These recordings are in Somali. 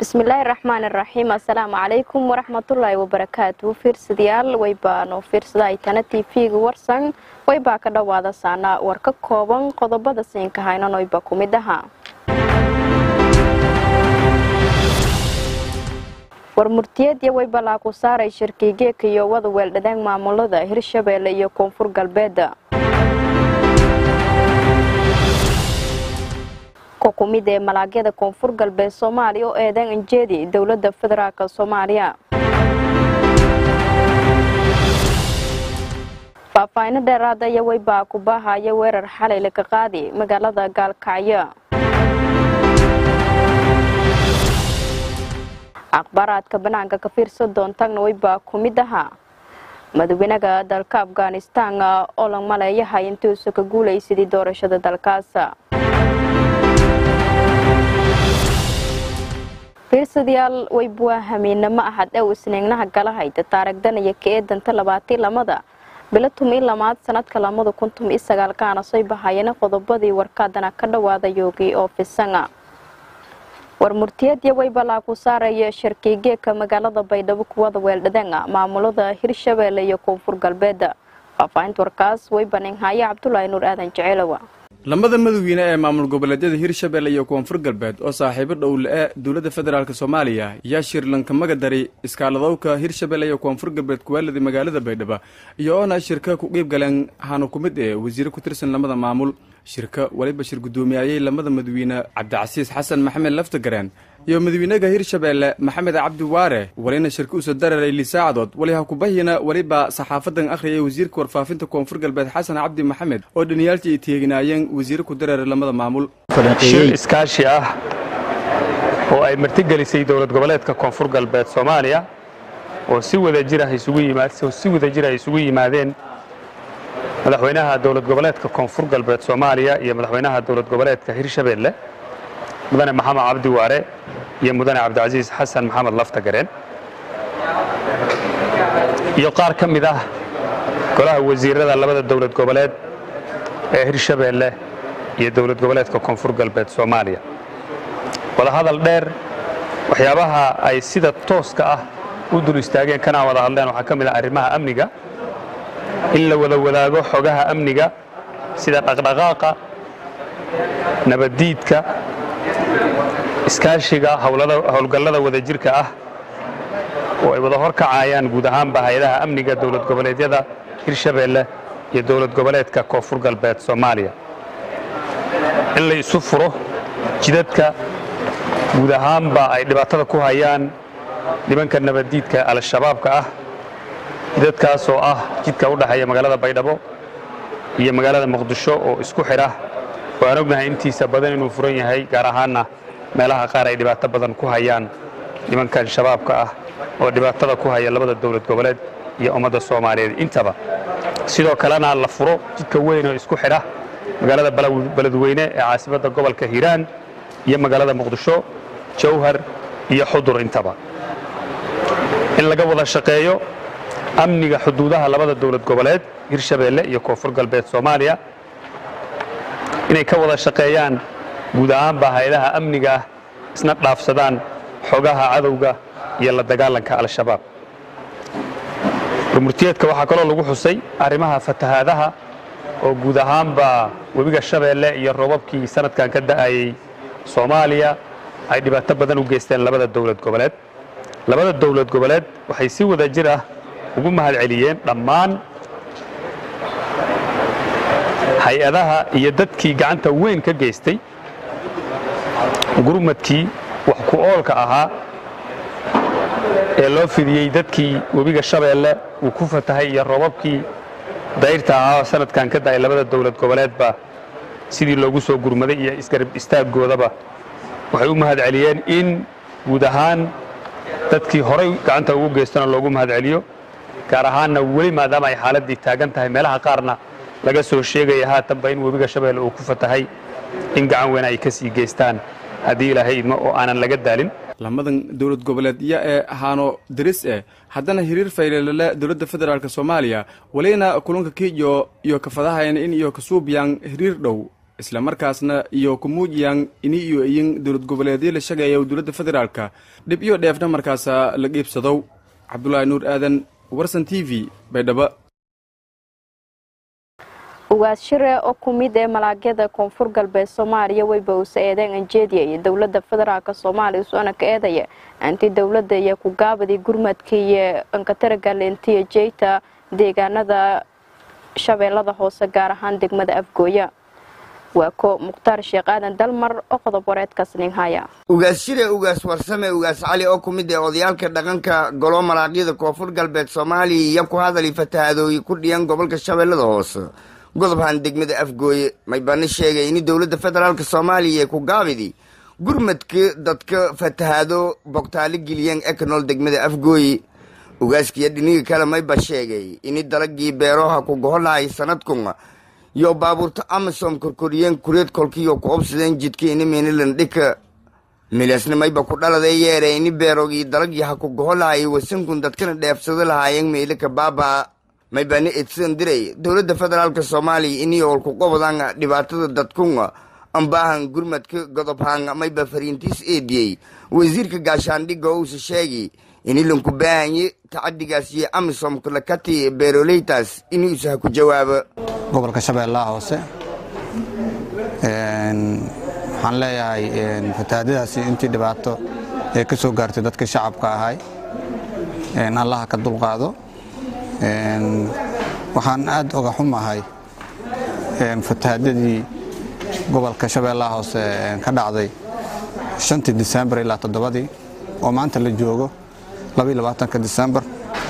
bismillaahi raxmaan iraxiim assalaamu calaykum waraxmatullaahi wabarakaatu fiirsadayaal waybaanu fiirsaday tana t v-ga warsan waybaa ka dhowaada saana war ka kooban qodobada siinka haynanoyba ku mid aha war murtiyeedya waybalaa ku saaray shirkigeeka iyo wada weeldhadeen maamulada hirshabeelle iyo koonfur galbeeda kumid ee malaagyada koonfur galbeed soomaaliya oo eedan anjeedi dowladda federaalk soomaaliya faahfaahino dheeraada iyo waybaa ku baahaya weerar xalay laga qaadi magaalada gaalkacyo akhbaaraadka banaanka ka fiirsan doontagna waybaa ku mid ahaa madaxweynaha dalka afghanistan oo la maleeyahay intuusa ka guulaysadii doorashada dalkaas fiirsadayaal waybuwaa hamiinamo ahad ew isniignaha galahayda taaragdanaya ka eedanta labaatii lamada bilo tumi lamaad sanadka lamada kun tumi sagaalkaana soo bahayana qodobadii warkaadana ka dhowaada yoogi oo fisanga war murtiyadya waybalaa ku saaraya sharkigeeka magaalada baydhabo kuwada weeldhadeenga maamulada hirshabeelle iyo koonfur galbeeda faahfaahinta warkaas waybaninhaya cabdulaahi nuur aadan jeceelowa lamada madaxweyne ee maamul goboleedyada hirshabelle iyo koonfur galbeed oo saaxiibo dhowle-e dowladda federaalk soomaaliya yaa shirlanka magadari iskaaladowka hirshabelle iyo koonfur galbeed kuwaalada magaalada baydhabo iyo oona shirka ku qiib galeen hana ku mid ee wasiire ku tirsan lamada maamul shirka waliba shir guddoomiyayey lamada madaxweyne cabdicasiis xasan maxamed laftagareen iyo madaxweynaha hirshabeelle maxamed cabdi waare walina shirka usoo dararay lisaacadood wali ha kubahina weliba saxaafadan akhriyay wasiirka warfaafinta koonfur galbeed xasan cabdi maxamed oo dhaniyaaltii ay teeginaayeen wasiire ku dararay lamada maamul shir iskaashi ah oo ay martigelisay dowlad goboleedka koonfur galbeed soomaaliya oo si wadajira si wadajir ay isugu yimaadeen madaxweynaha dowlad goboleedka koonfur galbeed soomaaliya iyo madaxweynaha dowlad goboleedka hirshabeelle mudane maxamed cabdi waare iyo mudane cabdicasiis xasan maxamed laftagareen iyo qaar ka mid ah golaha wasiirada labada dowlad goboleed ee hirshabeelle iyo dowlad goboleedka koonfur galbeed soomaaliya wadahadal dheer waxyaabaha ay sida tooska ah u dul istaageen kana wada hadleen waxaa ka mid ah arrimaha amniga in la wada wadaago xogaha amniga sida dhaqdhaqaaqa nabaddiidka iskaashiga howlgallada wadajirka ah oo ay wada hor kacayaan guud ahaanba hay-adaha amniga dowlad goboleedyada hirshabeelle iyo dowlad goboleedka koonfur galbeed soomaaliya in la isu furo jidadka guud ahaanba ay dhibaatada ku hayaan nimanka nabaddiidka al-shabaabka ah jidadkaas oo ah jidka u dhexeeya magaalada baydhabo iyo magaalada muqdisho oo isku xidha oo aan ognahay intiisa badan inuu furan yahay gaar ahaanna meelaha qaar ay dhibaato badan ku hayaan nimankan shabaabka ah oo dhibaatada ku haya labada dowlad goboleed iyo ummadda soomaaliyeed intaba sidoo kalena la furo jidka weyn oo isku xidha magaalada beledweyne ee caasimadda gobolka hiiraan iyo magaalada muqdisho jawhar iyo xudur intaba in laga wada shaqeeyo amniga xuduudaha labada dowlad goboleed hirshabeelle iyo koonfur galbeed soomaaliya inay ka wada shaqeeyaan guud ahaanba hay-adaha amniga ah isna dhaafsadaan xogaha cadowga iyo la dagaalanka al-shabaab warmurtiyeedka waxaa kaloo lagu xusay arrimaha fatahaadaha oo guud ahaanba webiga shabeelle iyo roobabkii sanadkan ka da'ayey soomaaliya ay dhibaato badan u geysteen labada dowlad goboleed labada dowlad goboleed waxay si wada jir ah ugu mahad celiyeen dhammaan hay-adaha iyo dadkii gacanta weyn ka geystay gurmadkii wax ku oolka ahaa ee loo fidiyey dadkii webiga shabeelle uu ku fatahay iyo roobabkii dayrta ahaa sanadkan ka da'ay labada dowlad goboleedba sidii loogu soo gurmaday iyo isgarab istaaggoodaba waxay u mahad celiyeen in guud ahaan dadkii horay gacanta ugu geystana loogu mahad celiyo gaar ahaanna weli maadaama ay xaaladdii taagan tahay meelaha qaarna laga soo sheegaya haatanba in webiga shabeelle uu ku fatahay in gacan weyn ay ka sii geystaan haddii ilaahay idmo oo aanan laga daalin lamadan dowlad goboleedya ee haano daris eh haddana hiriir faylelele dowladda federaalk soomaaliya walina kulanka kiiyo iyo kafadahayn in iyo kasuubiyaan hiriir dhow islamarkaasna iyo kumuujiyaan ini iyo iyin dowlad goboleedyo la sheegaya dowladda federaalka dhib iyo dheefna markaasa la qiibsadow cabdulaahi nuur aadan warsan t v baydhabo ugaas shire oo ku mid ee malaagyada koonfur galbeed soomaaliya weyba uuse eedeen anjeediya iyo dowladda federaalk soomaaliya usona ka eedaya anti dowladda iyo kugaabadii gurmadka iyo ankataragalentiya jeyta deegaanada shabeellada hoose gaar ahaan degmada afgooya waa ko mukhtaar sheekh aadan dalmar oo qodob wareedkaas ninhaya ugaas shire ugaas warsame ugaas cali oo ku mid ee odayaalka dhaqanka golo malaagyada koonfur galbeed soomaaliya iyo ku hadali fatahaadooyi ku dhiyan gobolka shabeellada hoose godobhan degmada afgooye maybani sheegay in dowladda federaalk soomaaliya ee ku gaabidi gurmadka dadka fatahaado bogtaalo geliyeen ee ka nool degmada afgooye ugaaskiyo dhiniga kale mayba sheegay ini dalagii beeroha ku goholahay sanadkun yo baabuurta amasom korkoriyeen kureed kolkiyo ku obsadeen jidka ini minilan dhika milasna mayba ku dhaladee yeere ini beerogii dalagii ha ku goholahay wasankun dadkana dheefsado lahaayeen meylaka baaba maybani edsan diray dowladda federaalk soomaaliya ini olku qobodan dhibaatada dadkun ambaahan gurmadka godobhaan mayba fariintiis eediyey wasiirka gaashaandhigga ousa sheegi ini lanku baahanye tacadigaas iyo amisom kulakati beeroleytaas inuusa ha ku jawaabo gobolka shabeellaha hoose waxaan leeyahay fatahaadadaasi intii dhibaato ee ka soo gaartay dadka shacabka ahay allaha ka dulqaado waxaan aad oga xumahay fatahaadadii gobolka shabeellaha hoose ka dhacday shantii disembar ilaa toddobadii oo maanta la joogo labaatanka disembar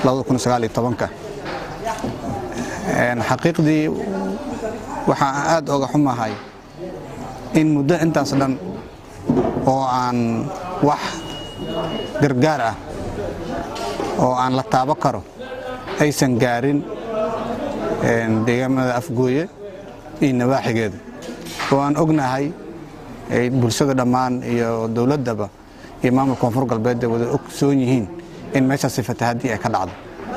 xaqiiqdii waxaan aad oga xumahay in muddo intaas dhan oo aan wax gargaar ah oo aan la taabo karo aysan gaarin deegaamada afgooye iyo nawaaxigeeda oo aan ognahay bulshada dhammaan iyo dowladdaba iyo maamulka koonfur galbeedda wada ogsoon yihiin in meeshaasi fatahaddii ay ka dhacdo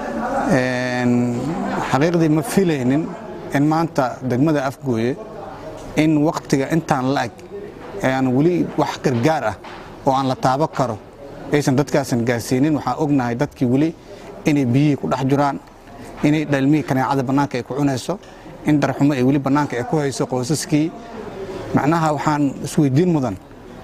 xaqiiqdii ma filaynin in maanta degmada afgooye in wakhtiga intaan la-eg ee aan weli wax gargaar ah oo aan la taabo karo aysan dadkaasan gaarsiinin waxaan ognahay dadkii weli inay biyihii ku dhex jiraan inay dhalmihii kaneecada bannaanka ay ku cunayso in darxumo ay weli bannaanka ay ku hayso qoysaskii macnaha waxaan isweydiin mudan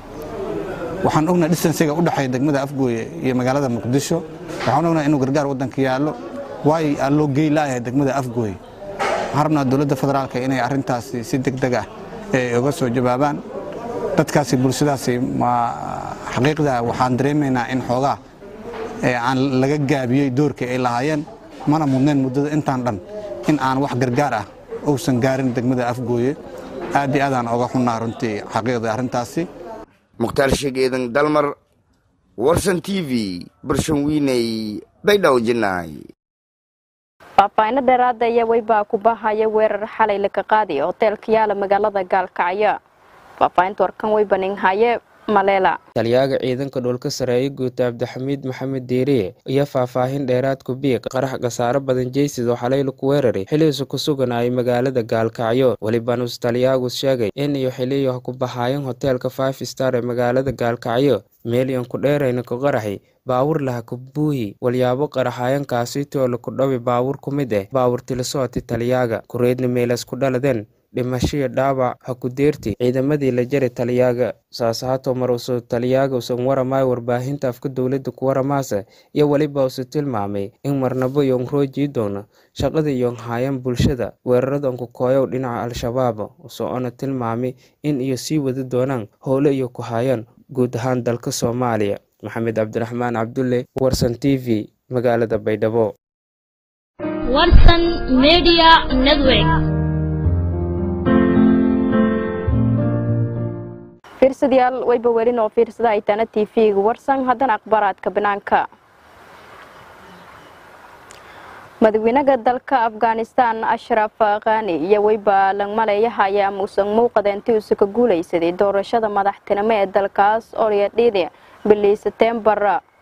waxaan ognahay distansiga u dhexeeya degmada afgooye iyo magaalada muqdisho waxaan ognahay inuu gargaar waddanka yaallo waay aa loo gey laayahay degmada afgooye waxaan rabnaa dowladda federaalka inay arrintaasi si deg deg ah ay uga soo jawaabaan dadkaasi bulshadaasi ma xaqiiqda waxaan dareemaynaa in xoogaa aan laga gaabiyey doorkii ay lahaayeen mana mudneen muddada intaan dhan in aan wax gargaar ah uusan gaarin degmada afgooye aad iyo aadaan oga xunnaa runtii xaqiiqda arrintaasi mukhtaar sheegeedan dalmar warsan t v barshanwiiney baydhaw jinaay faahfaahinno dheeraada ayaa weybaa ku bahaya weerar xalay laga qaadiya hoteelka yaala magaalada gaalkacyo faahfaahinta warkan weybaninhaye maleela taliyaaga ciidanka dhulka sareeye guuta cabdixamiid maxamed diiriye iyo faahfaahin dheeraad ku biiq qarax khasaaro badan jeysid oo xalay laku weeraray xilihiisu ku suganayay magaalada gaalkacyo welibanus taliyaagus sheegay in iyo xiliyo ku bahaayeen hoteelka five star ee magaalada gaalkacyo meelyan ku dheerayna ku qaraxi baawur laha ku buuhi walyaabo qaraxaayankaasitoo laku dhawi baawur ku mid ah baawur tilisooti taliyaaga kureedna meelas ku dhaladeen dhimashiyo dhaawac ha ku deerti ciidamadii la jari taliyaaga saasahaato mar usu taliyaaga usan waramaayo warbaahinta afka dowladda ku waramaasa iyo weliba usu tilmaamay in marnabo yon roojii doono shaqada yon haayan bulshada weeraradan ku kooyow dhinaca al-shabaab usoona tilmaamay in iyo sii wadi doonaan howle iyo ku haayaan guud ahaan dalka soomaaliya maxamed cabdiraxmaan cabdulle warsan t v magaalada baydhabo warsan media network fiirsadayaal wayba welin oo fiirsada aytaana t v-ga warsan haddana akhbaaraadka banaanka madaxweynaha dalka afghanistan ashraf khani iyo weyba langmaleeyahaya muusan muuqadeentii uuse ka guulaysaday doorashada madaxtinimo ee dalkaas olyadhiidi bilii setembar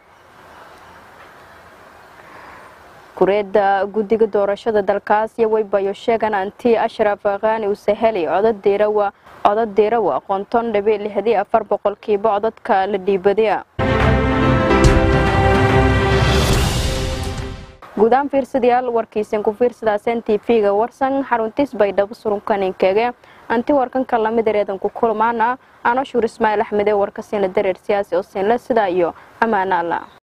kureeda guddiga doorashada dalkaas iyo weybayo sheegan anti ashraf khani uuse heli codod diirawa codad diirawa qonton dhibi lixdii afar boqolkiiba codadka la dhiibadaya guudaan fiirsadayaal warkiisan ku fiirsadaaseen t v-ga warsan xaruntiis baydhabo surunkaninkeege anti warkanka lamid ereedan ku kulmaana ano shuur ismaaciil axmed ee warkasiina dareer siyaasi oo siinle sidaa iyo ammaana alla